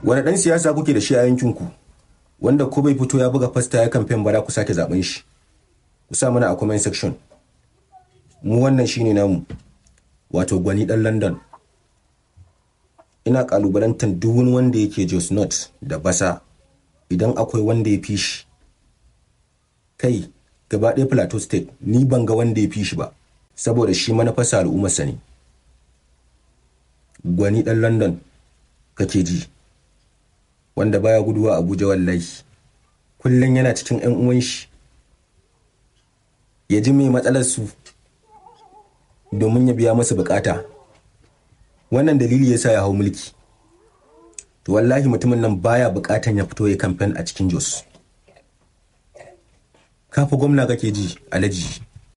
wani ɗan siyasa kuke da shi a yankinku wanda ko bai fito ya buga fasta ya kamfen ba za ku sake zaben shi ku sa mana a comment section mu wannan shine namu wato gwani ɗan london ina kalubalantar duk wani wanda yake jos not da basa idan akwai wanda ya fi shi kai gaba ɗaya plateau state ni ban ga wanda ya fi shi ba saboda shi manufarsa al'ummarsa ne gwani ɗan london kake ji wanda baya guduwa abuja wallahi kullum yana cikin 'yan uwan shi ya ji mai matsalar su domin ya biya masa bukata wannan dalili yasa ya hau mulki to wallahi mutumin nan baya bukatan ya fito ya kamfen a cikin jos kafa gwamna kake ji alaji